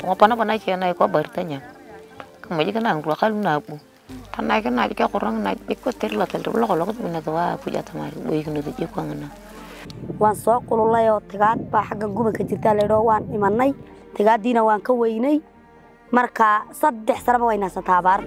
ngopana pana chena ko bartanya kamaji kana ngula kalu nabu kana kana ka qorang na ko terla tel lo lo ko bina dawa puja tamar boy kunu de ko ngana waan soo qululay oo tigaad baa xagga gubanka jirtaa laydhoo waan imanay tigaaddiina waan ka weynay marka saddex sanaba way naasataa abaar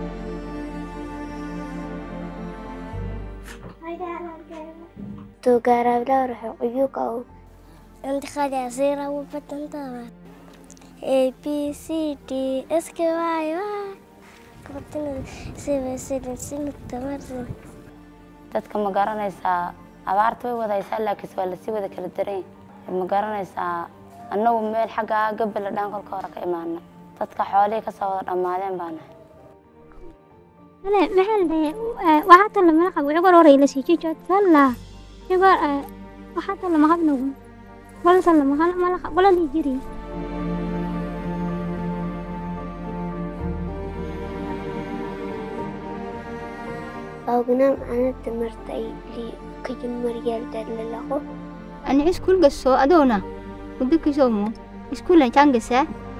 Tugarabla ruxuyuka Intiqadi asira wabatantaba A B C D S K Y Y Kabatina seven seven sinu tamarsin dadka ma garanaysaa abaarta way wadaysaa laakiinse waa lasii wada kala daran yahay ma garanaysaa annagu meel xagga gabala dhaan kolka hore ka imaana dadka xoolihii kasoo wada dhammaadeen baa nahay Wale, maxaa la dhahay waxaa tala mala qabo cigor hore ila sii jijood salla cigor waxaa tala ma qabnugu wala tala ma mala qabo wala lii jiri Ognan anata martay li kajin maryal dallalako ani iskuul gasso adoona muddo kisoomo iskuulan jangasa